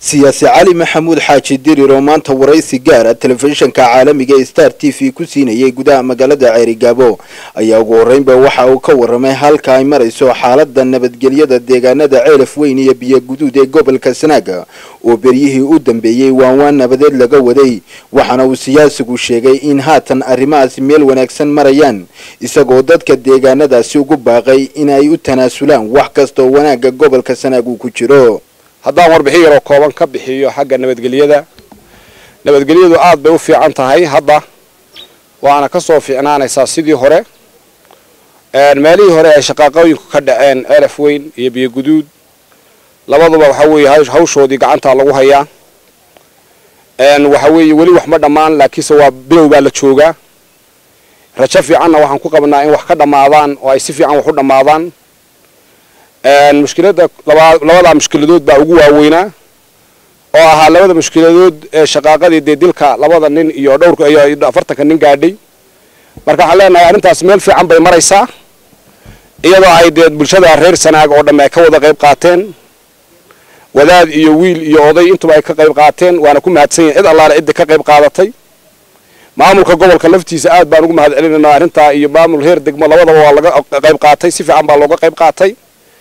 siyaasi cali maxamuud xaaji dirir oo maanta waraysi gaara telefishinka caalamiga ee star t v ku siinayay gudaha magaalada ceerigaabo ayaa ugu horreynba waxa uu ka warramay halka ay marayso xaalada nabadgelyada deegaanada ceelaf weyn iyo biyo guduud ee gobolka sanaaga oo beryihii u dambeeyey waanwaan nabadeed laga waday waxaana uu siyaasigu sheegay in haatan arrimahaasi meel wanaagsan marayaan isagoo dadka deegaanadaasi ugu baaqay in ay u tanaasulaan wax kasta oo wanaagga gobolka sanaag uu ku jiro haddaan warbixin yaroo kooban ka bixiyo xagga nabadgelyada nabadgelyadu aad bay u fiican tahay hadda waana ka soo fiicnaanaysaa sidii hore meelihii hore ay shaqaaqooyinku ka dhaceen ceelaf weyn iyo biyo guduud labaduba waxa weeye hawshoodii gacantaa lagu hayaa waxa weeye weli wax ma dhammaan laakiinse waa bilow baa la joogaa rajo fiicanna waxaan ku qabnaa in wax ka dhammaadaan oo ay si fiican wax u dhammaadaan mushkilada labadaa mushkiladood baa ugu waaweynaa oo ahaa labada mushkiladood ee shaqaaqadii dee dilka labada nin iyo dhowrka iyo afartanka nin gaadhay marka waxaan leenahay arrintaas meel fiican bay maraysaa iyadoo ay dee bulshada reer sanaag oo dhamme ay ka wada qayb qaateen wadaad iyo wiil iyo oday intuba ay ka qayb qaateen waana ku mahadsan yahin cid allaale cidda ka qayb qaadatay maamulka gobolka laftiisa aad baan ugu mahad celinaynaa arrintaa iyo maamul heer degmo labadaba waa laga qayb qaatay si fiican baa looga qayb qaatay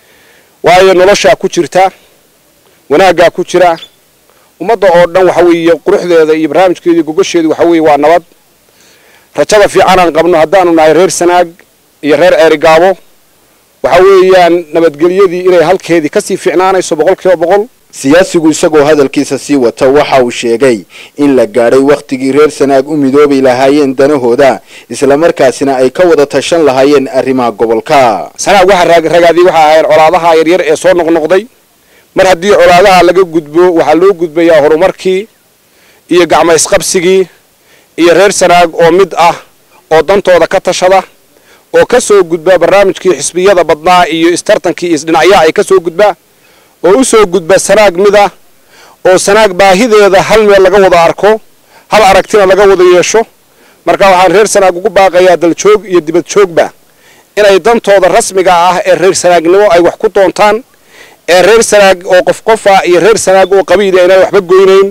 waayo noloshaa ku jirta wanaaggaa ku jira ummadda oo dhan waxa weeye quruxdeeda iyo barnaamijkeedii gogosheedu waxa weeye waa nabad rajada fiicanaan qabno haddaanu nahay reer sanaag iyo reer ceerigaabo waxa weeyaan nabadgelyadii inay halkeedii kasii fiicnaanayso boqol kiiba boqol siyaasigu isagoo hadalkiisa sii wata waxa uu sheegay in la gaadhay wakhtigii reer sanaag u midoobi lahaayeen danahooda islamarkaasina ay ka wada tashan lahaayeen arrimaha gobolka sanaag waxaa ragaadii waxa ahayn colaadaha yaryar ee soo noqnoqday mar haddii colaadaha laga gudbo waxaa loo gudbayaa horumarkii iyo gacmo isqabsigii iyo reer sanaag oo mid ah oo dantooda ka tashada oo ka soo gudba barnaamijkii xisbiyada badnaa iyo istartankii iyo isdhinacyaha ay ka soo gudbaa oo u soo gudba sanaag mid ah oo sanaag baahideeda hal meel laga wada arko hal aragtina laga wada yeesho marka waxaan reer sanaag ugu baaqayaa daljoog iyo dibad joogba inay dantooda rasmiga ah ee reer sanaagnimo ay wax ku doontaan ee reer sanaag oo qof qofa iyo reer sanaag oo qabiila inaan waxba goynayn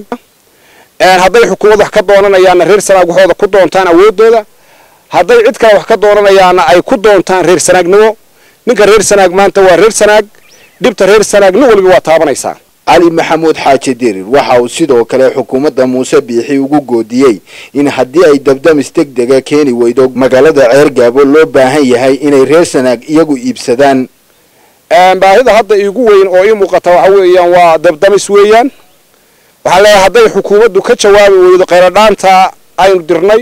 hadday xukuumad wax ka doonanayaanna reer sanaag waxooda ku doontaan awoodooda hadday cid kale wax ka doonanayaanna ay ku doontaan reer sanaagnimo ninka reer sanaag maanta waa reer sanaag dhibta reer sanaag nin waliba waa taabanaysaa cali maxamuud xaaji dirir waxa uu sidoo kale xukuumadda muuse biixi ugu goodiyey in haddii ay dabdamis deg dega keeni weydo magaalada ceergaabo loo baahan yahay inay reer sanaag iyagu iibsadaan baahida hadda iigu weyn oo ii muuqata waxa weeyaan waa dabdamis weeyaan waxaan leeyahay hadday xukuumaddu ka jawaabi weydo kheyradhaanta aynu dirnay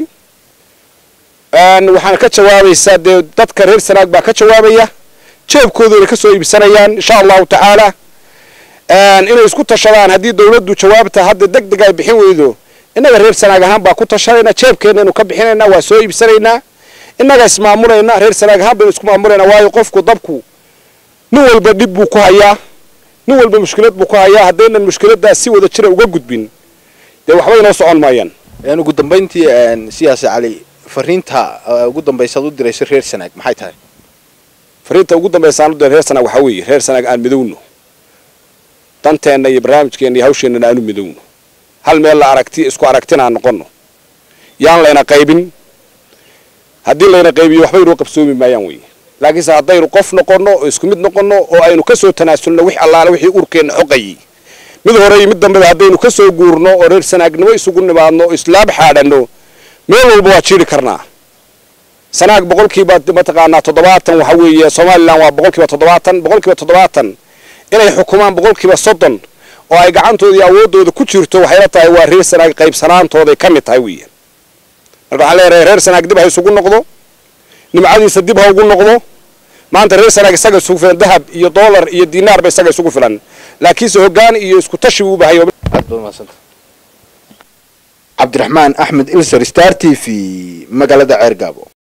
waxaana ka jawaabaysaa dee dadka reer sanaag baa ka jawaabaya jeebkooduna ka soo iibsanayaan insha allahu tacaala inay isku tashadaan haddii dawladdu jawaabta hadda deg deg ay bixin weydo innaga reer sanaag ahaan baa ku tashanayna jeebkeenaynu ka bixinaynaa waa soo iibsanaynaa innaga ismaamulayna reer sanaag ahaan baynu isku maamulaynaa waayo qofku dabku nin walba dhib buu ku hayaa nin walba mushkilad buu ku hayaa haddaynan mushkiladaas si wada jira uga gudbin dee waxba inoo socon maayaan ugu dambayntii siyaasi cali fariinta ugu dambaysaad u dirayso reer sanaag maxay tahay fariinta ugu dambaysaan u diray reer sanaag waxaa weeye reer sanaag aan midowno danteenna iyo barnaamijkeenna iyo hawsheennana aanu midowno hal meel la aragti isku aragtina aan noqonno yaan layna qaybin haddii layna qaybiyo waxba inoo qabsoomi maayaan weye laakiinse haddaynu qof noqonno oo isku mid noqonno oo aynu ka soo tanaasulno wix allaale wixii urkeenna xoqayay mid hore iyo mid dambeba haddaynu ka soo guurno oo reer sanaagnimo isugu nimaadno oo islaab xaadhanno meel walba waa jiiri karnaa sanaag boqolkiiba mataqaanaa toddobaatan waxa weeye somalilan waa boqolkiiba toddobaatan boqolkiiba toddobaatan inay xukumaan boqolkiiba soddon oo ay gacantooda iyo awooddooda ku jirto waxayla tahay waa reer sanaag qaybsanaantooday ka mid tahay weeyaan marka waxaan leeyahay reer sanaag dib ha isugu noqdo nimcadiisa dib ha ugu noqdo maanta reer sanaag isaga isugu filan dahab iyo doolar iyo dinaarba isaga isugu filan laakiinse hoggaan iyo isku tashi buu bahay cabdiraxmaan axmed ilser star t v magaalada ceergaabo